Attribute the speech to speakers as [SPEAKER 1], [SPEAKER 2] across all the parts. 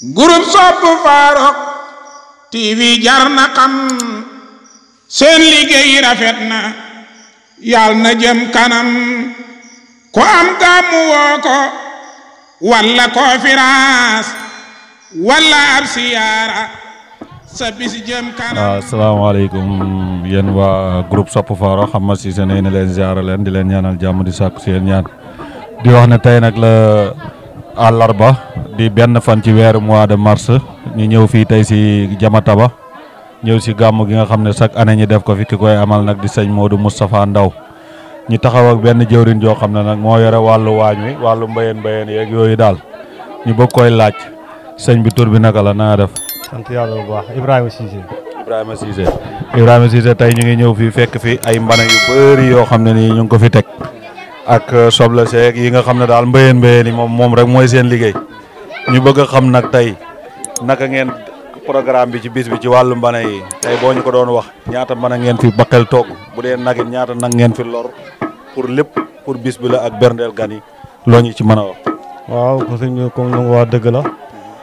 [SPEAKER 1] groupe sopp Farokh TV jar na xam seen liggéey rafet na yàlla na jëm kanam ku am gàmmu woo ko walla conférence walla ab siyaara sa bis jëm kanam
[SPEAKER 2] waaw asalaamaaleykum yéen waa groupe sopp Farokh xam ma si seen ne leen ziara leen di leen ñaanal jàmm di sàkku seen ñaan di wax ne tey nag la àllarba di benn fan ci weeru mois de mars ñu ñëw fii tey si Jamataba ñëw si gàmm gi nga xam ne chaque année ñi def ko fi ki koy amal nag di sëñ Modou Moustapha Ndaw ñu taxaw ak benn jëwriñ joo xam ne nag moo yore wàllu waañ wi wàllu mbayeen mbayeen yeeg yooyu daal ñu bëgg koy laaj sëñ bi tur bi naka la naa def
[SPEAKER 3] sant yàlla bu baax Ibrahima Cissé.
[SPEAKER 2] Ibrahima Cissé Ibrahima Cissé tey ñu ngi ñëw fii fekk fi ay mbana yu bëri yoo xam ne nii ñu ngi ko fi teg ak soble seeg yi nga xam ne daal mbéyeen mbéyeen yi moom moom rek mooy seen liggéey ñu bëgg a xam nag tey naka ngeen programme bi ci bis bi ci wàllu mbana yi tey boo ñu ko doon wax ñaata mbana ngeen fi bakkal toog bu dee nag it ñaata nag ngeen fi lor pour lépp pour bis bi la ak berndeel gan yi loo ñu ci mën a wax.
[SPEAKER 3] waaw ko sëñ bi comme lu nga wax dëgg la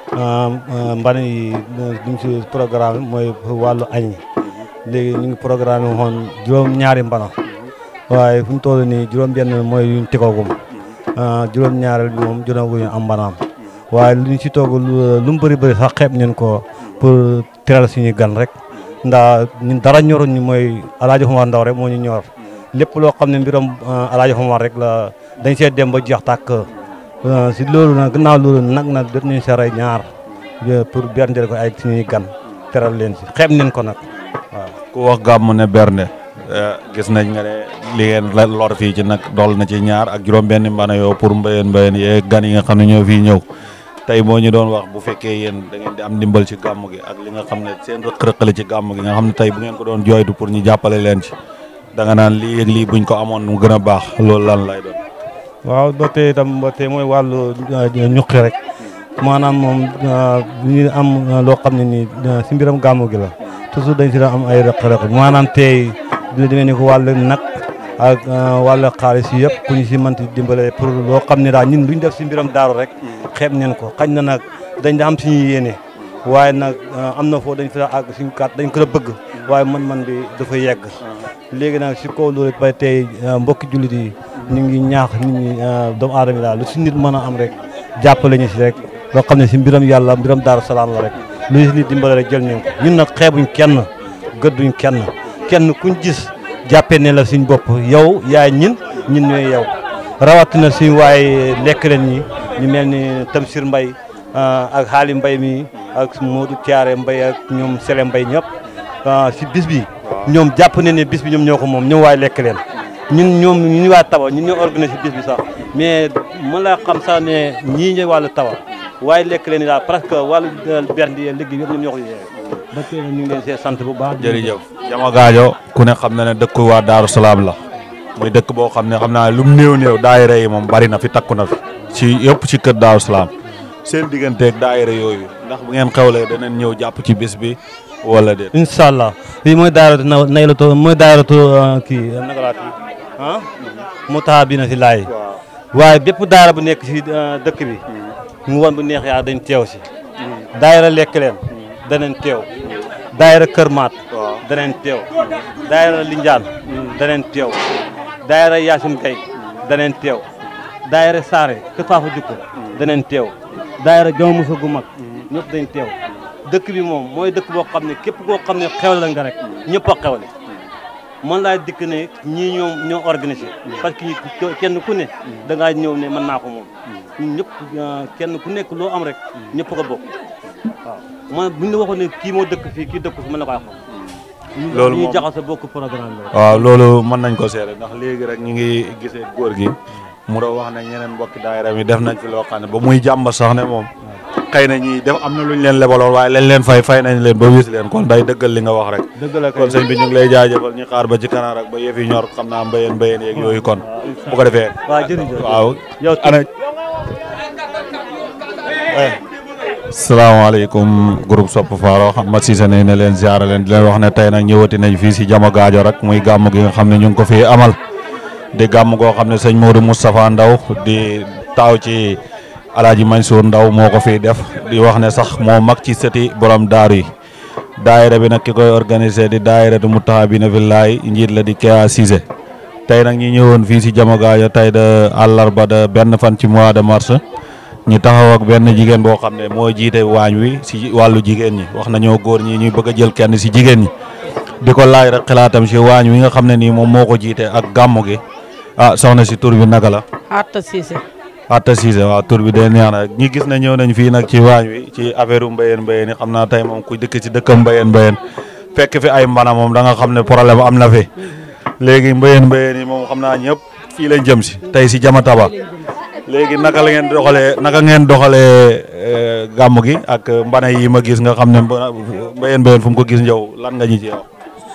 [SPEAKER 3] mbana yi duñ si programme mooy wàllu añ léegi ñu ngi programme woon juróom-ñaari mbana waaye fu mu toll nii juróom-benn mooy yuñ tegoogum juróom-ñaareel bi moom jonaguñu am mbanaam waaye lu ñu si toog lu mu bëri bëri sax xeeb neen ko pour teral suñuy gan rek ndax ñun dara ñoruñ ñu mooy alaaji Omar Ndaw rek moo ñu ñor lépp loo xam ne mbiram alaaji Omar rek la dañ see dem ba jeex tàkk si loolu nag gannaaw loolu nag nag def nañ sa rey ñaar pour berndeel ko ay suñuy gan teral leen si xeeb neen ko nag waaw
[SPEAKER 2] ku wax gàmm ne bernde gis nañ nga ne li ngeen la lor fii ci nag dool na ci ñaar ak juróom-benn mbana yoo pour mbéyeen mbéyeen yee gan yi nga xam ne ñoo fii ñëw tey moo ñu doon wax bu fekkee yéen da ngeen di am ndimbal ci gàmm gi ak li nga xam ne seen rëq-rëqale ci gàmm gi nga xam ne tey bu ngeen ko doon jooytu pour ñu jàppale leen ci da nga naan lii ak lii buñ ko amoon mu gën a baax loolu lan lay doon.
[SPEAKER 3] waaw ba tey itam ba tey mooy wàllu ñuqi rek maanaam moom ñu am loo xam ne nii si mbiram gàmm gi la toujours dañ si doon am ay rëq-rëq maanaam tey dina demee ni ko wàllu nag ak wàllu xaalis yi yëpp ku ñu si mënti dimbale pour loo xam ne daal ñun luñ def si mbiram daaru rek xeeb neen ko xañ na nag dañ da am suñu yéene waaye nag am na foo dañ fa àgg suñu kat dañ ko la bëgg waaye man-man bi dafa yegg léegi nag si kaw loolu ba tey mbokki jullit yi ñu ngi ñaax nit ñi doomu aadama yi daal lu si nit mën a am rek jàppale ñu si rek loo xam ne si mbiram yàlla mbiram daaru salaam la rek lu si nit dimbale rek jël nañ ko ñun nag xeebuñ kenn gëdduñ kenn kenn kuñ gis jàppee ne la suñ bopp yow yaay ñin ñin ñooy yow rawatina suñ waaye lekk leen ñi ñu mel ni Tamsir Mbay ak xaali mbay mi ak Modou Thiaré Mbay ak ñoom Sele Mbay ñëpp si bis bi ñoom jàpp ne ne bis bi ñoom ñoo ko moom ñoom waaye lekk leen ñun ñoom ñu waa tawa ñun ñoo organisé bis bi sax mais mën laa xam sax ne ñii ñooy wàllu tawa waaye lekk leen daal presque wàllu berndi yee liggéey yëpp ñoom ñoo ko yee ba tey ñu ngi leen see sant bu baax
[SPEAKER 2] jërëjëf Jama Gaajo ku ne xam na ne dëkk waa Daaru Salaam la muy dëkk boo xam ne xam naa lu mu néew néew daayira yi moom bari na fi takku na fi ci yëpp ci kër Daaru Salaam seen digganteeg daayira yooyu ndax bu ngeen xewlee danañ ñëw jàpp ci bis bi wala déet.
[SPEAKER 3] incha allah fii mooy daayiratu na naylatu mooy daayiratu kii naka laa kii ah mu taxa bi na si laay waaye bépp daayira bu nekk si dëkk bi mu woon bu neex yaa dañ teew si daayira lekk leen danañ teew daayira kër maat danañ teew daayira linjaan danañ teew daayira yaasin gay danañ teew daayira saare kër faafa jukko danañ teew daayira jama musa gu mag ñëpp dañ teew dëkk bi moom mooy dëkk boo xam ne képp koo xam ne xewle la nga rek ñëpp a xewle man laa dikk ne ñii ñoom ñoo organisé parce que kenn ku ne da ngaa ñëw ne mën naa ko moom ñun ñëpp kenn ku nekk loo am rek ñëpp ko bokk waaw man buñ la waxoon ne kii moo dëkk fii kii dëkk fi mën na ko wax
[SPEAKER 2] loolu
[SPEAKER 3] ñuy
[SPEAKER 2] moom
[SPEAKER 3] jaxase bokk programme bi rek
[SPEAKER 2] waaw loolu mën nañ ko seere ndax léegi rek ñu ngi gisee góor gi mu doon wax ne ñeneen mbokki daayira mi def nañ fi loo xam ne ba muy jàmba sax ne moom xëy na ñi def am na lu ñu leen lebaloon waaye lañ leen fay fay nañ leen ba wis leen kon day dëggal li nga wax rek
[SPEAKER 3] dëgg la
[SPEAKER 2] kon sëñ bi ñu ngi lay jaajëfal ñu xaar ba ci kanam rek ba yëf yi ñor xam naa mbéyeen mbéyeen yeeg yooyu kon bu ko defee
[SPEAKER 3] waaw jërëjëf
[SPEAKER 2] waaw
[SPEAKER 3] yow
[SPEAKER 2] ana salaamaaleykum groupe Sopp Farokh ma Cissé ne ne leen ziara leen di leen wax ne tey nag ñëwati nañ fii si Jama Gaajo rek muy gàmm gi nga xam ne ñu ngi ko fii amal di gàmm goo xam ne sëñ Modou Moustapha Ndaw di taaw ci alaaji Mansour Ndaw moo ko fiy def di wax ne sax moo mag ci sëti borom daaru yi daayira bi nag ki koy organisé di daayira du Mutahabina Fillahi njiit la di Kea Cissé tey nag ñi ñëwoon fii si Diamagaajo tey de àllarba de benn fan ci mois de mars ñu taxaw ak benn jigéen boo xam ne moo jiite waañ wi si wàllu jigéen ñi wax nañoo góor ñi ñuy bëgg a jël kenn si jigéen ñi di ko laaj rek xalaatam si waañ wi nga xam ne nii moom moo ko jiite ak gàmmu gi ah soxna si tur bi naka la
[SPEAKER 4] Atta Cissé
[SPEAKER 2] Atta Cissé waaw tur bi de neex na ñi gis ne ñëw nañ fii nag ci waañ wi ci affaire u mbayeen mbayeen yi xam naa tey moom ku dëkk ci dëkkam mbayeen mbayeen fekk fi ay mbana moom da nga xam ne problème am na fi léegi mbayeen mbayeen yi moom xam naa ñëpp fii lañ jëm si tey si Jama Taba léegi naka la ngeen doxalee naka ngeen doxalee gàmm gi ak mbana yi ma gis nga xam ne mbayeen mbayeen fu mu ko gis njaw lan nga ñu ci wax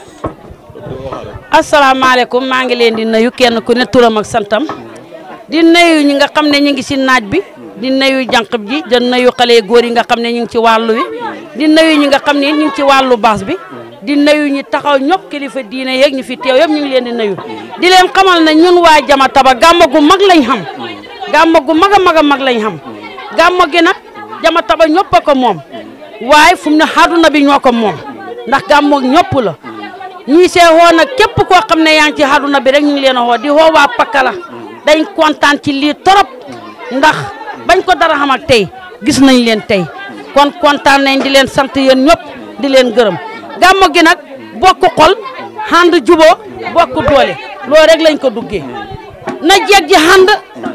[SPEAKER 4] asalaamaaleykum maa ngi leen di nuyu kenn ku ne turam ak santam di nuyu ñi nga xam ne ñu ngi si naaj bi di nuyu jànq ji di nuyu xale góor yi nga xam ne ñu ngi ci wàllu wi di nuyu ñi nga xam ne ñu ngi ci wàllu baas bi di nuyu ñi taxaw ñëpp kilifa diine yeeg ñu fi teew yëpp ñu ngi leen di nuyu di leen xamal ne ñun waa Jama Taba gàmma gu mag lañ xam gàmma gu mag a mag a mag lañ xam gàmma gi nag Jama Taba ñëpp a ko moom waaye fu mu ne àdduna bi ñoo ko moom ndax gàmma ñëpp la ñii see xoo nag képp koo xam ne yaa ngi ci àdduna bi rek ñu ngi leen a xoo di xoo waa Pakala dañ kontaan ci lii torop ndax bañ ko dara xam ak tey gis nañ leen tey kon kontaan nañ di leen sant yéen ñëpp di leen gërëm gàmmu gi nag bokk xol ànd juboo bokk doole loolu rek lañ ko duggee na jeeg ji ànd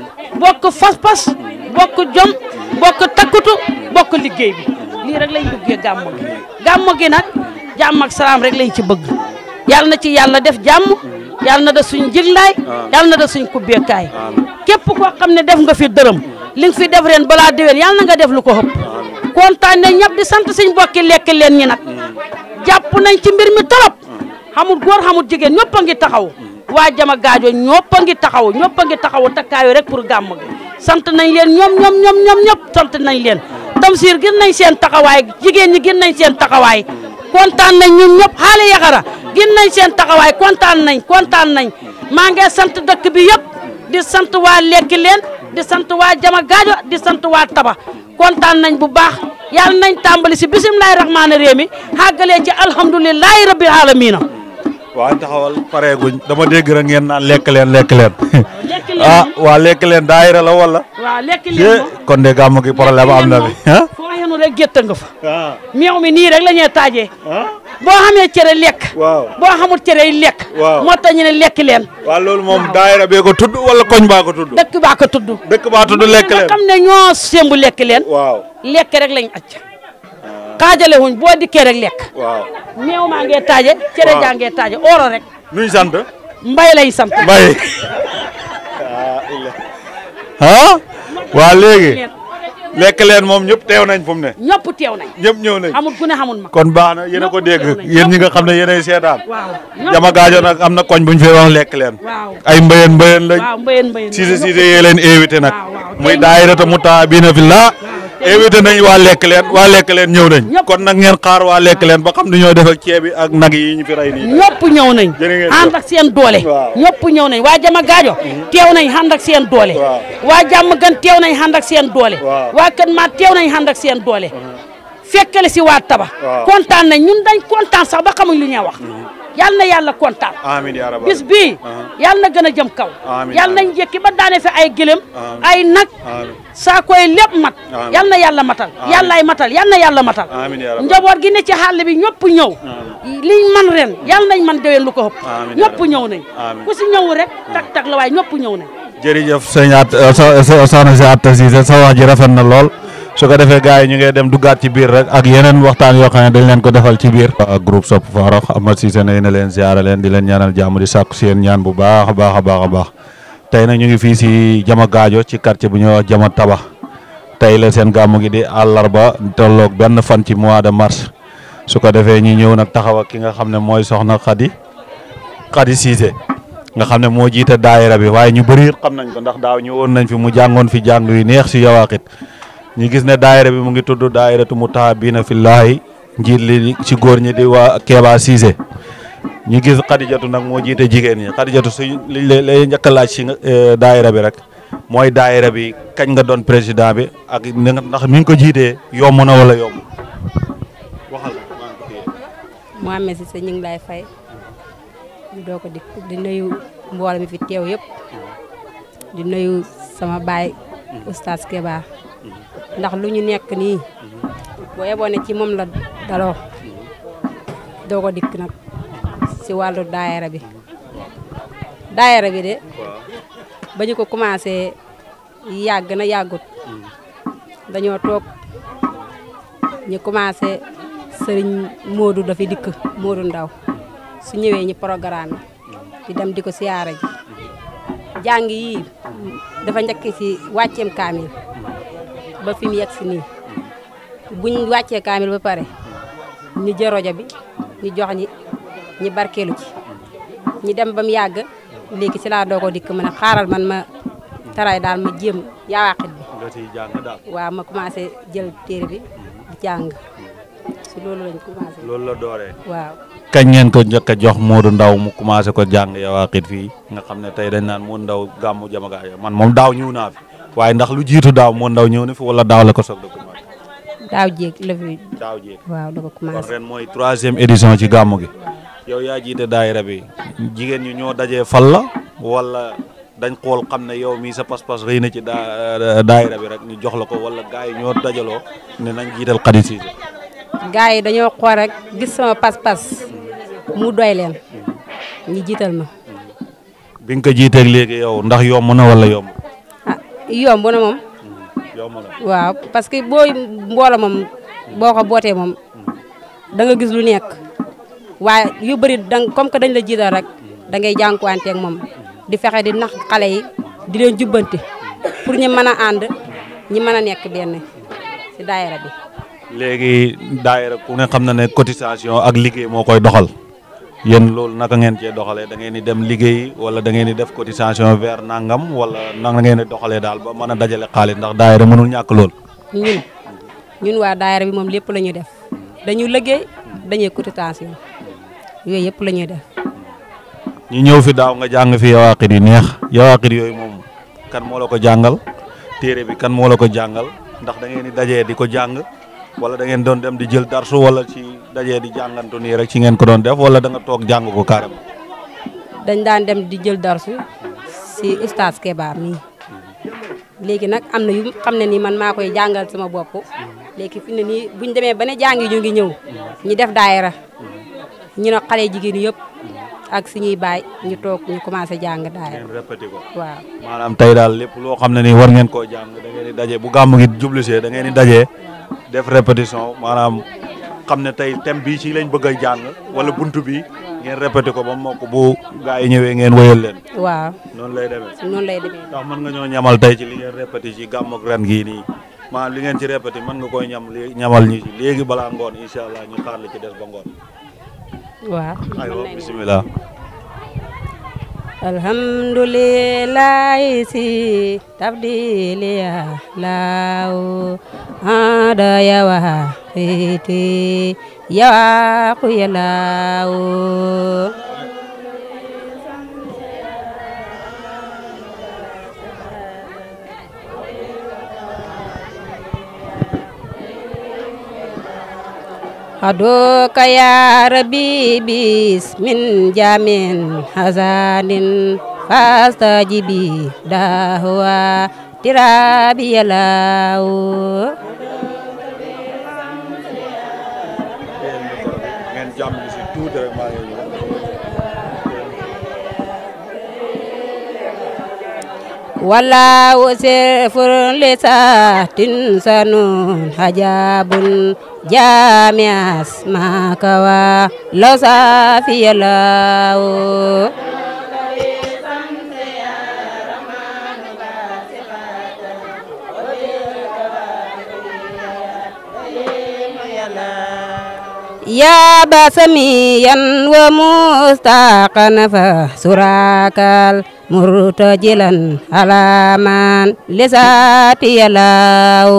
[SPEAKER 4] bokk fas-fas bokk jom bokk takkutu bokk liggéey bi lii rek lañ duggee gàmmu gi gàmmu gi nag jàmm ak salaam rek lañ ci bëgg yàlla na ci yàlla def jàmm yàlla na def suñ jiglaay yàlla na def suñ kubbeekaay képp koo xam ne def nga fi dërëm li nga fi def ren balaa déwén yàlla na nga def lu ko xëpp kontaan nañ ñëpp di sant suñ bokki lekk leen ñi nag jàpp nañ ci mbir mi torop xamul góor xamul jigéen ñëpp a ngi taxaw waa Jama Gaajo ñëpp a ngi taxaw ñëpp a ngi taxaw takkaayu rek pour gàmm gi sant nañ leen ñoom ñoom ñoom ñoom ñëpp sant nañ leen Tamsir gën nañ seen taxawaay jigéen ñi gën nañ seen taxawaay kontaan nañ ñun ñëpp xaale yaxara gën nañ seen taxawaay kontaan nañ kontaan nañ maa ngi sant dëkk bi yëpp di sant waa lekki leen di sant waa Jama Gaajo di sant waa Taba kontaan nañ bu baax yàlla nañ tàmbali si bisimilahi rahmaani réew mi xàggalee ci alhamdulilahi rabbil alamina
[SPEAKER 2] waa taxawal pareeguñ dama dégg rek ngeen naan lekk leen lekk leen
[SPEAKER 4] lekk leen
[SPEAKER 2] ah waa lekk leen daayira la wala
[SPEAKER 4] waaw lekki leen moom
[SPEAKER 2] kon de gàmm gi problème am na fi ah
[SPEAKER 4] foo xenu rek gétta nga fa
[SPEAKER 2] ah
[SPEAKER 4] meew mi nii rek la ñuy taajee boo xamee cere lekk
[SPEAKER 2] waaw
[SPEAKER 4] boo xamul cere yi lekk
[SPEAKER 2] Waaw.
[SPEAKER 4] moo tax ñu ne lekki leen
[SPEAKER 2] waaw loolu moom daayira bee ko tudd wala koñ baa ko tudd
[SPEAKER 4] dëkk baa ko tudd
[SPEAKER 2] dëkk baa tudd lekk
[SPEAKER 4] nga
[SPEAKER 2] leen
[SPEAKER 4] xam ne ñoo sémbu lekk leen
[SPEAKER 2] waaw
[SPEAKER 4] lekk rek lañ acc xaajale wuñ boo dikkee rek lekk
[SPEAKER 2] waaw
[SPEAKER 4] meew maa ngee taaje cere
[SPEAKER 2] Waaw.
[SPEAKER 4] jaa ngee taaje oro rek
[SPEAKER 2] nuñ sant
[SPEAKER 4] mbay lañ sant
[SPEAKER 2] mbay ah waa léegi lekk leen moom ñëpp teew nañ fu mu ne
[SPEAKER 4] ñëpp teew nañ
[SPEAKER 2] ñëpp ñëw nañ
[SPEAKER 4] xamul ku ne xamul ma
[SPEAKER 2] kon baax na yéen a ko dégg yéen ñi nga xam ne yéenay seetaan
[SPEAKER 4] waaw
[SPEAKER 2] Jama Gaajo nag am na koñ buñ fee wax lekk leen
[SPEAKER 4] waaw
[SPEAKER 2] ay mbayeen mbayeen lañ
[SPEAKER 4] waaw mbayeen mbayeen
[SPEAKER 2] Cissé Cissé yee leen invité nag
[SPEAKER 4] waaw, waaw.
[SPEAKER 2] muy daayirata Mutahabina Fillah invité nañ waa lekk leen waa lekk leen ñëw nañ
[SPEAKER 4] Ñëpp.
[SPEAKER 2] kon nag ngeen xaar waa lekk leen ba xam ni ñoo def ak ceeb bi ak nag yi ñu fi rey nii
[SPEAKER 4] ñëpp ñëw nañ
[SPEAKER 2] Jërë ngeen
[SPEAKER 4] ànd
[SPEAKER 2] jëf.
[SPEAKER 4] ak seen doole
[SPEAKER 2] Waaw.
[SPEAKER 4] ñëpp ñëw nañ waa Jama Gaajo teew nañ ànd ak seen doole
[SPEAKER 2] Waaw.
[SPEAKER 4] waa jàmm gan teew nañ ànd ak seen doole
[SPEAKER 2] Waaw.
[SPEAKER 4] waa kën maa teew nañ ànd ak seen doole fekkale si waa Taba
[SPEAKER 2] Waaw.
[SPEAKER 4] kontaan nañ ñun dañ kontaan sax ba xamuñ lu ñuy wax yal na yàlla kontaan
[SPEAKER 2] amiin yaa rabbal
[SPEAKER 4] bis bii yal na gën a jëm kaw
[SPEAKER 2] Amiin,
[SPEAKER 4] yal nañ jekki ba daane fi ay gëlëm
[SPEAKER 2] Amiin.
[SPEAKER 4] ay nag
[SPEAKER 2] amiin
[SPEAKER 4] saa koy lépp mat
[SPEAKER 2] Amiin.
[SPEAKER 4] yal na yàlla matal
[SPEAKER 2] Amiin.
[SPEAKER 4] yàllaay matal yal na yàlla matal
[SPEAKER 2] Amiin yaa rabbal
[SPEAKER 4] njaboot gi ne ci xàll bi ñëpp ñëw liñ man ren yal nañ man déwén lu ko ëpp
[SPEAKER 2] Amiin yaa
[SPEAKER 4] ñëpp
[SPEAKER 2] rabbal
[SPEAKER 4] ñëw nañ
[SPEAKER 2] Amiin.
[SPEAKER 4] ku si ñëw rek tak tak la waaye ñëpp ñëw nañ
[SPEAKER 2] jërëjëf sëñ at so- so- soxna si Atta Cissé sa wax ji rafet na lool su ko defee gars yi ñu ngi dem duggaat ci biir rek ak yeneen waxtaan yoo xam ne dañ leen ko defal ci biir waa groupe Sopp Farokh Amath Cissé nay na leen ziara leen di leen ñaanal jàmm di sàkku si yéen ñaan bu baax a baax a baax a baax tey nag ñu ngi fii si Jama Gaajo ci quartier bu ñuy wax Jama Taba tey la seen gàmmu gi di àllarba tolloog benn fan ci mois de mars su ko defee ñi ñëw nag taxaw ak ki nga xam ne mooy soxna Khady Khady Cissé nga xam ne moo jiite daayira bi waaye ñu bëri xam nañ ko ndax daaw ñëwoon nañ fi mu jàngoon fi jàng yu neex si yawaaxit ñu gis ne daayira bi mu ngi tudd daayiratu Mutahabina Fillahi njiit li ci góor ñi di waa Kéba Cissé ñu gis Xadijatu nag moo jiite jigéen ñi Xadijatu suñ liñ lay lay njëkk a laaj si nga daayira bi rek mooy daayira bi kañ nga doon président bi ak ni nga ndax mi ngi ko jiitee yomb na wala yomb waxal maa ngi ko téye.
[SPEAKER 5] Mohamed Cissé ñu ngi lay fay ñu doo ko di di nuyu mbooloo mi fi teew yëpp di nuyu sama baay oustaz Keba ndax lu ñu nekk nii boo yeboo ne ci moom la daloo doo ko dikk nag si wàllu daayira bi daayira bi de ba ñu ko commencé yàgg na yàggut dañoo toog ñu commencé sëriñ Modou dafi dikk Modou Ndaw su ñëwee ñu programme di dem di ko siyaara ji jàng yi dafa njëkk ci wàcceem kaamil ba fi mu yegg si nii buñ wàccee kaamil ba pare ñu jël rajo bi ñu jox ñi ñi barkeelu ci ñi dem ba mu yàgg léegi ci laa doo ko dikk ma ne xaaral man ma taray daal ma jéem yaawaqit bi
[SPEAKER 2] nga ciy jàng daal.
[SPEAKER 5] waaw ma commencé jël téere bi di jàng si loolu lañ commencé
[SPEAKER 2] loolu la dooree.
[SPEAKER 5] waaw
[SPEAKER 2] kañ ngeen ko njëkk a jox Modou Ndaw mu commencé ko jàng Yawaaqit fii nga xam ne tey dañ naan Modou Ndaw gàmmu jamaga man moom daaw ñëw naa fi waaye ndax lu jiitu daaw Modou Ndaw ñëw na fi wala daaw la ko soog a commencé.
[SPEAKER 5] daaw jéeg la fi
[SPEAKER 2] daaw jéeg
[SPEAKER 5] waaw da ko
[SPEAKER 2] kon
[SPEAKER 5] commencé
[SPEAKER 2] ren mooy troisième édition ci gàmmu gi. yow yaa jiite daayira bi jigéen ñi ñoo dajee fal la wala dañ xool xam ne yow mii sa pas-pas rëy na ci daa daayira bi rek ñu jox la ko wala gars yi ñoo dajaloo ne nañ jiital Khady Cissé.
[SPEAKER 5] gars yi dañoo xool rek gis sama pas-pas mu doy leen ñi jiital ma
[SPEAKER 2] bi nga ko jiiteeg léegi yow ndax yomb na wala yomb.
[SPEAKER 5] ah yomb na moom
[SPEAKER 2] yomb na.
[SPEAKER 5] waaw parce que boo mboola moom boo ko bootee moom da nga gis lu nekk waaye yu bëri dang comme que dañ la jiital rek da ngay jànkuwanteeg moom di fexe di nax xale yi di leen jubbanti pour ñu mën a ànd ñi mën a nekk benn si daayira bi
[SPEAKER 2] léegi daayira ku ne xam na ne cotisation ak liggéey moo koy doxal yéen loolu naka ngeen cee doxalee da ngeen di dem liggéey wala da ngeen di def cotisation vers nangam wala naka ngeen di doxalee daal ba mën a dajale xaalis ndax daayira mënul ñàkk lool.
[SPEAKER 5] ñun ñun waa daayira bi moom lépp la ñuy def dañu liggéey dañuy cotisation yooyu yëpp la ñuy def
[SPEAKER 2] ñu ñëw fi daaw nga jàng fi yawaaqit yi neex yawaaqit yooyu moom kan moo la ko jàngal téere bi kan moo la ko jàngal ndax da ngeen di dajee di ko jàng wala da ngeen doon dem di jël darsu wala ci dajee di jàngantu nii rek ci ngeen ko doon def wala da nga toog jàng ko carrément.
[SPEAKER 5] dañ daan dem di jël darsu si ustaas Keba mii léegi nag am na yu xam ne nii man maa koy jàngal sama bopp léegi fi ne nii buñ demee ba ne jàngi ñu ngi ñëw ñu def daayira ñu ne xale jigéen yëpp ak suñuy baay ñu toog ñu commencé jàng daayira
[SPEAKER 2] ngeen répété ko.
[SPEAKER 5] waaw
[SPEAKER 2] maanaam tey daal lépp loo xam ne nii war ngeen koo jàng da ngeen di daje bu gàmm gi jublusee da ngeen di daje def répétition maanaam xam ne tey thème bii ci lañ bëgg a jàng wala buntu bi ngeen répété ko ba mokk bu gaa yi ñëwee ngeen wëyal leen
[SPEAKER 5] waaw
[SPEAKER 2] noonu lay demee.
[SPEAKER 5] noonu lay demee
[SPEAKER 2] ndax mën nga ñoo ñamal tey ci li ngeen répété ci gàmm ak ren gii nii maanaam li ngeen ci répété mën nga koy ñam lé ñamal ñi ci léegi balaa ngoon incha allah ñu xaar li ci des ba ngoon.
[SPEAKER 5] waaw
[SPEAKER 2] aywa bisimilah.
[SPEAKER 5] alhamdulillahi si tabdili ya law ada yawa fiti yawa ku ya law Hadoka ya Rabbi bis min jamin hazanin fastajibi dahwa tirabi yalau
[SPEAKER 2] ngeen jàmm si tuuti rek maa ngi ñëw.
[SPEAKER 5] wala wasirfur lisatin sanun hajabun jamias makawa losafi yalau يا بسميا ومستاقا فسراكا مرتجلا على من لساتي لاو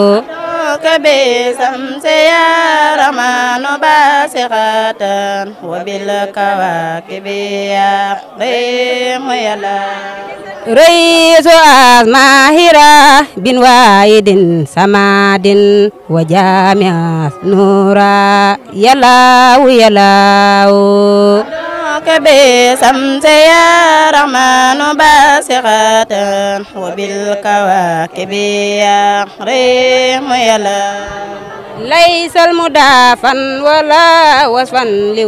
[SPEAKER 6] كبسمس يا رمان باسخة وبالكواكب يا قيم يلا
[SPEAKER 5] رئيس أسماهرة بن وايد سماد وجامع نورا يلاو يلاو
[SPEAKER 6] بسمس يا رحمن باسخة وبالكواكب يا ريم يلا
[SPEAKER 5] ليس المدافا ولا وصفا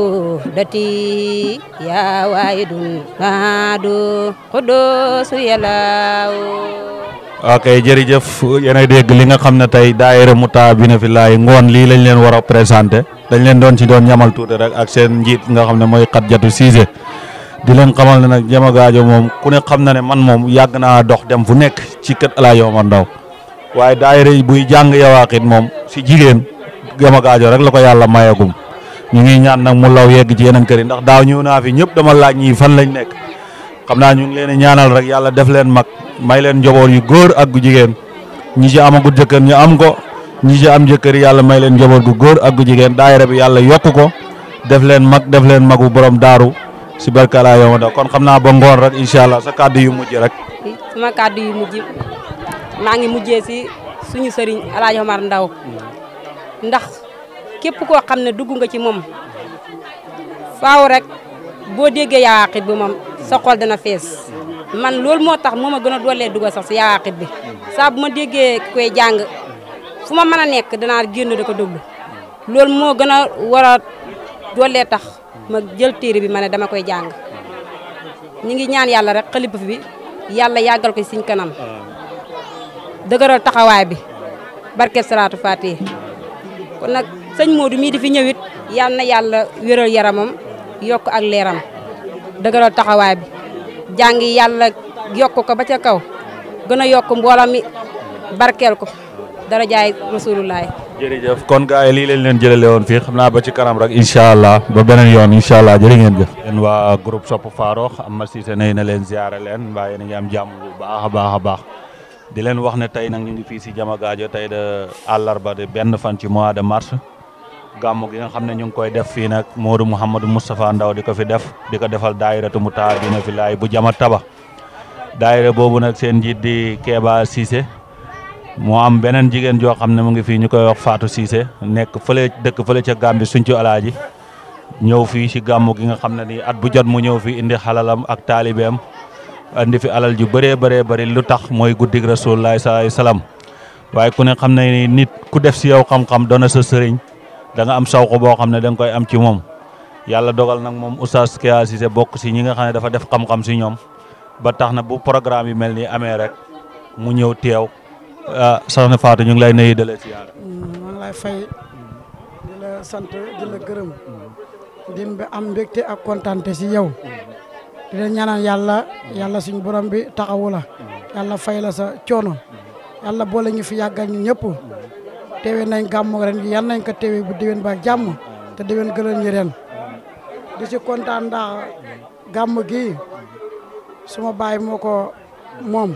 [SPEAKER 5] لوحدتي يا وايد مادو قدوس يلاو
[SPEAKER 2] ok jërëjëf yéen a dégg li nga xam ne tey daayira Mouta bi na fi laay ngoon lii lañ leen war a présenté dañ leen doon ci doon ñamal tuuti rek ak seen njiit nga xam ne mooy Xadijatu Siise di leen xamal ne nag Jama Gaajo moom ku ne xam na ne man moom yàgg naa dox dem fu nekk ci kër El Hadj Omar Ndaw waaye daayira yi buy jàng yawaaxit moom si jigéen Jama Gaajo rek la ko yàlla mayagum ñu ngi ñaan nag mu law yegg ci yeneen kër yi ndax daaw ñëw naa fi ñëpp dama laaj ñii fan lañ nekk xam naa ñu ngi leen di ñaanal rek yàlla def leen mag may leen njaboot yu góor ak gu jigéen ñi ci amagut jëkkër ñu am ko ñi ci am jëkkër yàlla may leen njaboot gu góor ak gu jigéen daayira bi yàlla yokk ko def leen mag def leen magu borom daaru si barkala yow da kon xam naa ba ngoon rek incha allah sa kàddu yu mujj rek.
[SPEAKER 5] sama kàddu yu mujj maa ngi mujjee si suñu sëriñ El Hadj Omar Ndaw ndax képp koo xam ne dugg nga ci moom faaw rek boo déggee yaaqit bi moom sa xol dana fees man loolu moo tax moo ma gën a doolee dugg sax si yaaqit bi saa bu ma déggee koy jàng fu ma mën a nekk danaa génn da ko déglu loolu moo gën a war a doolee tax ma jël téere bi ma ne dama koy jàng ñi ngi ñaan yàlla rek xalifa bi yàlla yàggal ko siñ kanam dëgëral taxawaay bi barke salaatu faatiha kon nag sëñ Modou mii di fi ñëwit yal na yàlla wéral yaramam yokk ak leeram dëgëral taxawaay bi jàngi yàlla yokk ko ba ca kaw gën a yokk mboolam mi barkeel ko dara jaay rasulullaay
[SPEAKER 2] jërëjëf kon gars yi lii leen leen jëlale woon fii xam naa ba ci kanam rek incha allah ba beneen yoon incha allah jërë ngeen jëf. yéen waa groupe Sopp Farokh Amma Cissé nay na leen ziare leen mbaa yéen a ngi am jàmm bu baax a baax a baax di leen wax ne tey nag ñu ngi fii si Jama Gaajo tey de àllarba de benn fan ci mois de mars gàmmu gi nga xam ne ñu ngi koy def fii nag Modou Mouhamadou Moustapha Ndaw di ko fi def di ko defal daayiratu Mouta dina fi laay bu Jama Taba daayira boobu nag seen njiit di Kéba Cissé moo am beneen jigéen joo xam ne mu ngi fii ñu koy wax Fatou Cissé nekk fële dëkk fële ca Gambie suñcu alaaji ñëw fii si gàmmu gi nga xam ne nii at bu jot mu ñëw fii indi xalalam ak taalibeem indi fi alal ju bëree bëree bëri lu tax mooy guddig rasulullah sallallahu salaam waaye ku ne xam ne ni nit ku def si yow xam-xam doona sa sëriñ da nga am sawko boo xam ne da nga koy am ci moom yàlla dogal nag moom oustaz Kéba Cissé bokk si ñi nga xam ne dafa def xam-xam si ñoom ba tax na bu programme yi mel nii amee rek mu ñëw teew ah soxna Fatou ñu ngi lay nuyu dalee si yaara
[SPEAKER 7] maa ngi lay fay di la sant di la gërëm di am mbégte ak kontante si yow di la ñaanal yàlla yàlla suñu borom bi taxawu la yàlla fay la sa coono yàlla boole ñu fi yàggal ñu ñëpp teewee nañ gàmmu ren gi yal nañ ko teewee bu déwén ba jàmm te déwén gëlal ñu ren di si kontaan ndax gàmm gi suma baay moo ko moom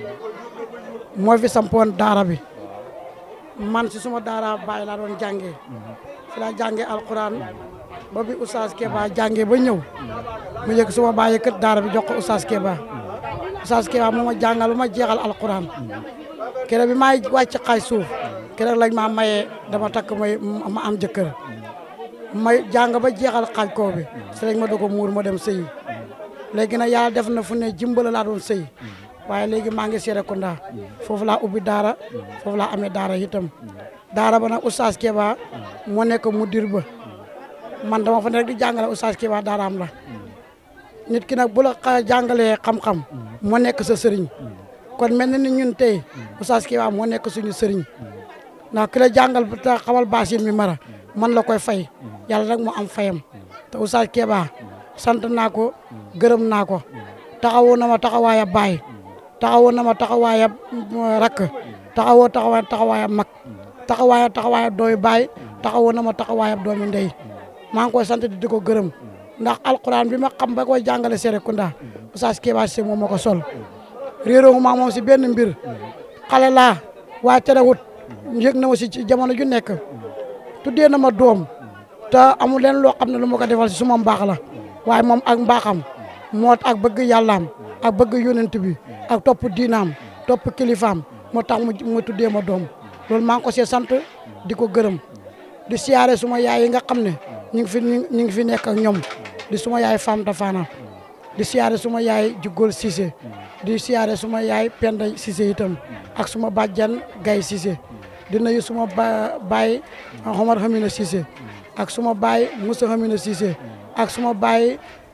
[SPEAKER 7] moo fi sampoon daara bi man si suma daara baay laa doon jàngee fi laa jàngee alquran ba bi oustaz Kéba jàngee ba ñëw mu yëg suma baay yëkkat daara bi jox ko oustaz Kéba oustaz Kéba moo ma jàngal ba ma jeexal alquran keroog bi maay wàcc xaaj suuf keroog lañ ma mayee dama takk may ma am jëkkër may jàng ba jeexal xaaj koo bi si lañ ma doog a muur ma dem sëyi léegi nag yàlla def na fu ne jimbala laa doon sëy waaye léegi maa ngi Serekunda foofu laa ubbi daara foofu laa amee daara itam daara ba nag oustaz Kéba moo nekk mudir ba man dama fa ne rek di jàngale oustaz Kéba daaraam la nit ki nag bu la xa jàngalee xam-xam moo nekk sa sëriñ kon mel na ni ñun tey oustaz Kéba moo nekk suñu sëriñ ndax ki la jàngal te xamal baasin mi mara man la koy fay yàlla rek moo am fayam te oustaz Kéba sant naa ko gërëm naa ko taxawoo na ma taxawaaya baay taxawoo na ma taxawaaya rakk taxawoo taxawaaya taxawaaya mag taxawaaya taxawaaya doomi baay taxawoo na ma taxawaaya doomi ndey maa ngi koy sant di ko gërëm ndax alquran bi ma xam ba koy jàngale Serekunda oustaz Kéba Cissé moom ma ko sol réeroo maa moom si benn mbir xale laa waaye terewut yëg na ma si jamono ju nekk tuddee na ma doom te amul leen loo xam ne lu ma ko defal si suma mbaax la waaye moom ak mbaaxam moo ak bëgg yàllaam ak bëgg yonent bi ak topp diinaam topp kilifaam moo tax mu mu tuddee ma doom loolu maa ngi ko see sant di ko gërëm di siyaare suma yaay yi nga xam ne ñu ngi fi ñu ngi fi nekk ak ñoom di suma yaay Fam Tafana di siyaare suma yaay Jugol Cissé di siyaare suma yaay Penda Cissé itam ak suma bàjjan Gay Cissé di nuyu suma ba baay Omar Hamina Cissé ak suma baay Moussa Hamina Cissé ak suma baay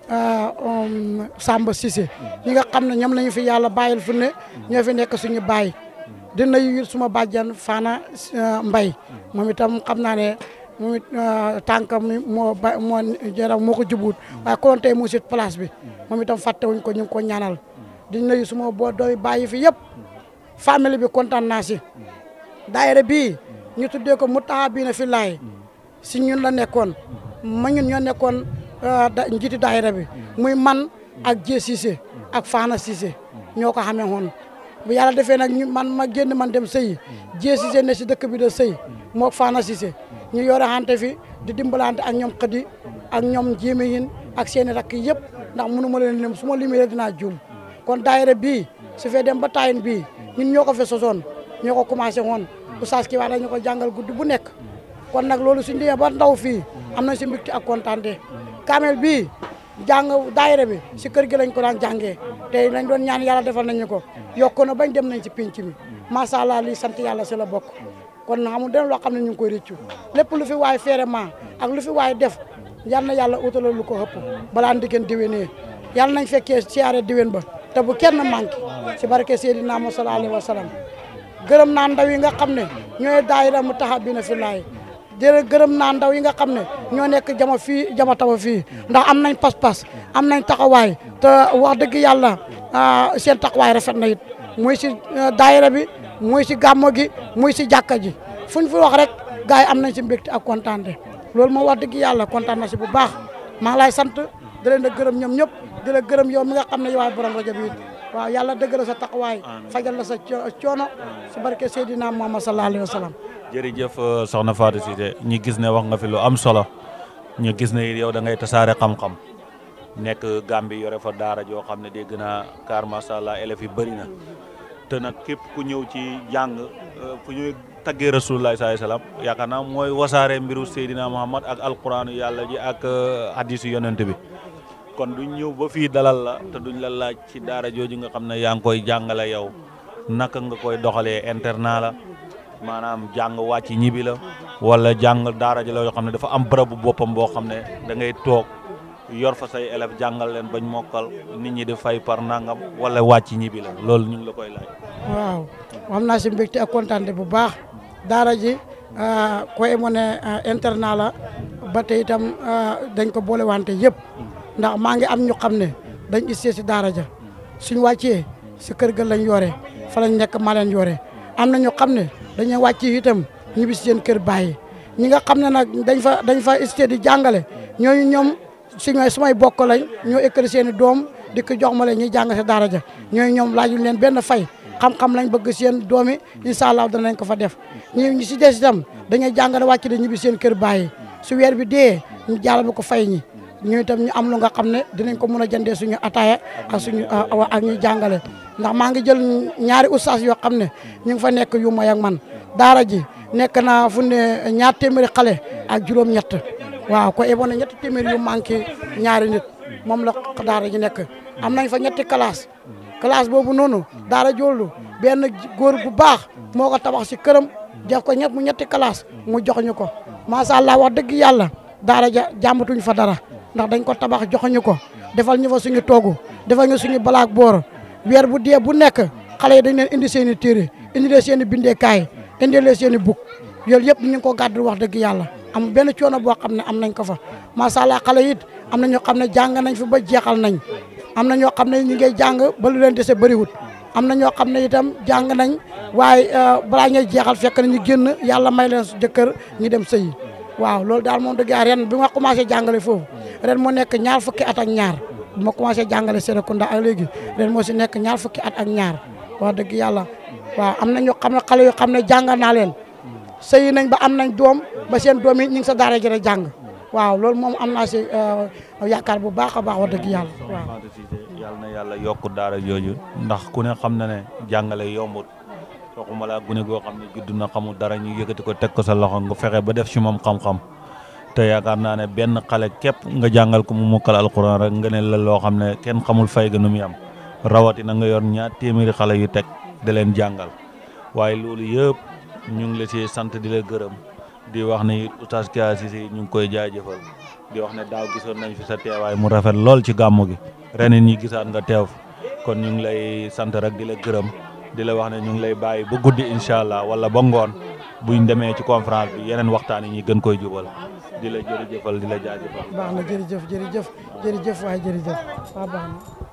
[SPEAKER 7] Samba Cissé ñi nga xam ne ñoom lañu fi yàlla bàyyil fu ne ñoo fi nekk suñu baay di nuyu suma bàjjan Fana Mbay moom itam xam naa ne moom it tànkam mi moo ba moo jaram moo ko jubut waaye konoon tey mu sit place bi moom itam fàttewuñ ko ñu ngi ko ñaanal di nuyu suma boo doomi bàyyi fi yëpp famille bi kontaan naa si daayira bii ñu tuddee ko Mutahabina Fillahi si ñun la nekkoon ma ñun ñoo nekkoon da njiiti daayira bi muy man ak Jé Cissé ak Fana Cissé ñoo ko xamee woon bu yàlla defee nag ñu man ma génn man dem sëyi Jé Cissé ne si dëkk bi da sëy moo Fana Cissé ñu yore xante fi di dimbalante ak ñoom xëdi ak ñoom jéeme yin ak seeni rakk yëpp ndax mënu ma leen lim su ma limee rek dinaa juum kon daayira bii su fee dem ba taayin bii ñun ñoo ko fe sosoon ñoo ko commencé woon oustaz ki wax dañu ko jàngal guddi bu nekk kon nag loolu suñ demee ba ndaw fii am nañ si mbégte ak kontaante kaamel bii jàng daayira bi si kër gi lañ ko daan jàngee te lañ doon ñaan yàlla defal nañu ko yokk na bañ dem nañ si pénc mi macha allah lii sant yàlla si la bokk kon xamul den loo xam ne ñu ngi koy réccu lépp lu fi waay feerement ak lu fi waay def yal na yàlla utalal lu ko ëpp balaa ndiggéen déwénee yàlla nañ fekkee siyaare déwén ba te bu kenn manqué si barke Seydina Muhammad sallallahu alayhi wa sallam gërëm naa ndaw yi nga xam ne ñooy daayira Mutahabina Fillahi jërë gërëm naa ndaw yi nga xam ne ñoo nekk jama fii jama tawa fii ndax am nañ pas-pas am nañ taxawaay te wax dëgg yàlla seen taxawaay rafet na it muy si daayira bi muy si gàmmo gi muy si jàkka ji fuñ fi wax rek gars yi am nañ si mbégte ak kontaante loolu moo wax dëgg yàlla kontaan na si bu baax maa ngi lay sant di leen a gërëm ñoom ñëpp di la gërëm yow mi nga xam ne yow borom rajo bi it waaw yàlla dëgg la sa taxawaay fajal la sa coono si barke Seydina Muhammad sallallahu alayhi wa sallam
[SPEAKER 2] jërëjëf soxna Fatou Cissé ñu gis ne wax nga fi lu am solo ñu gis ne yow da ngay tasaare xam-xam nekk Gambie yore fa daara joo xam ne dégg naa car macha allah élèves yi bëri na te nag képp ku ñëw ci jàng fu ñuy taggee rasulullah sallallahu alayhi wasallam yaakaar naa mooy wasaare mbiru Seydina Muhammad ak alquranu yàlla ji ak hadisu yonent bi kon duñ ñëw ba fii dalal la te duñ la laaj ci daara jooju nga xam ne yaa ngi koy jàngale yow naka nga koy doxalee internat la maanaam jàng wàcc ñibi la wala jàng daara ji la yoo xam ne dafa am bërëbu boppam boo xam ne da ngay toog yor fa say élèves jàngal leen bañ mokkal nit ñi di fay par nangam wala wàcc ñibi la loolu ñu ngi la koy laaj.
[SPEAKER 7] waaw am naa si mbégte ak kontaante bu baax daara ji koy mu ne internat la ba tey itam dañ ko boole wante yëpp ndax maa ngi am ñu xam ne dañ issee si daara ja suñ wàccee si kër ga lañ yore fa lañ nekk maa leen yore am na ñu xam ne dañuy wàcc itam ñibbi si seen kër bàyyi ñi nga xam ne nag dañ fa dañ fa issee di jàngale ñooñu ñoom suñu sumay bokk lañ ñoo écrit seen i doom di ko jox ma leen ñuy jàng si daara ja ñooñu ñoom laajuñ leen benn fay xam-xam lañ bëgg seen doomi incha allah danañ ko fa def ñi ñi si des itam dañuy jàngale wàcc de ñibbi seen kër bàyyi su weer bi dee ñu jàllale ko fay ñi ñu itam ñu am lu nga xam ne dinañ ko mën a jëndee suñu ataaya ak suñu ak ñuy jàngale ndax maa ngi jël ñaari ustaas yoo xam ne ñu ngi fa nekk yu may ak man daara ji nekk naa fu ne ñaar téeméeri xale ak juróom-ñett waaw ko eboon na ñetti téeméeri yu manqué ñaari nit moom la daara ji nekk am nañ fa ñetti classe classe boobu noonu daara joolu benn góor bu baax moo ko tabax si këram def ko ñett mu ñetti classe mu jox ñu ko macha allah wax dëgg yàlla daara ja jàmbatuñ fa dara ndax dañ ko tabax joxuñu ko defal ñu fa suñu toogu defal ñu suñu balaak boor weer bu dee bu nekk xale yi dañ leen indi seen i téere indi leen seen i bindeekaay indi leen seen i buk yooyu yëpp ñu ngi ko gàddu wax dëgg yàlla am benn coono boo xam ne am nañ ko fa macha allah xale it am na ñoo xam ne jàng nañ fi ba jeexal nañ am na ñoo xam ne ñu ngi jàng ba lu leen dese bëriwut am na ñoo xam ne itam jàng nañ waaye balaa ñuy jeexal fekk na ñu génn yàlla may leen jëkkër ñu dem sëyi waaw loolu daal moom dëgg ren bi ma commencé jàngale foofu ren moo nekk ñaar fukki at ak ñaar bi ma commencé jàngale Serekunda ak léegi ren moo si nekk ñaar fukki at ak ñaar wax dëgg yàlla waaw am na ñoo xam ne xale yoo xam ne jàngal naa leen sëyi nañ ba am nañ doom ba seen doom yi ñu ngi sa daara jëre jàng waaw loolu moom am naa si yaakaar bu baax a baax wax dëgg yàlla waaw
[SPEAKER 2] yàlla na yàlla yokk daara jooju ndax ku ne xam na ne jàngale yombut waxuma laa gune goo xam ne judd na xamul dara ñu yëkkati ko teg ko sa loxo nga fexe ba def ci moom xam-xam te yaakaar naa ne benn xale képp nga jàngal ko mu mokkal alquran rek nga ne la loo xam ne kenn xamul fay ga nu muy am rawatina nga yor ñaar téeméeri xale yu teg di leen jàngal waaye loolu yëpp ñu ngi la ci sant di la gërëm di wax ne oustaz Kya Cissé ñu ngi koy jaajëfal di wax ne daaw gisoon nañ fi sa teewaay mu rafet lool ci gàmmu gi ren it ñi gisaat nga teew fi kon ñu ngi lay sant rek di la gërëm di la wax ne ñu ngi lay bàyyi ba guddi incha allah wala ba ngoon buñ demee ci conférence bi yeneen waxtaan yi ñi gën koy jubal di la jërëjëfal di la jaajëfal.
[SPEAKER 7] baax na jërëjëf jërëjëf jërëjëf waaye jërëjëf waaw baax na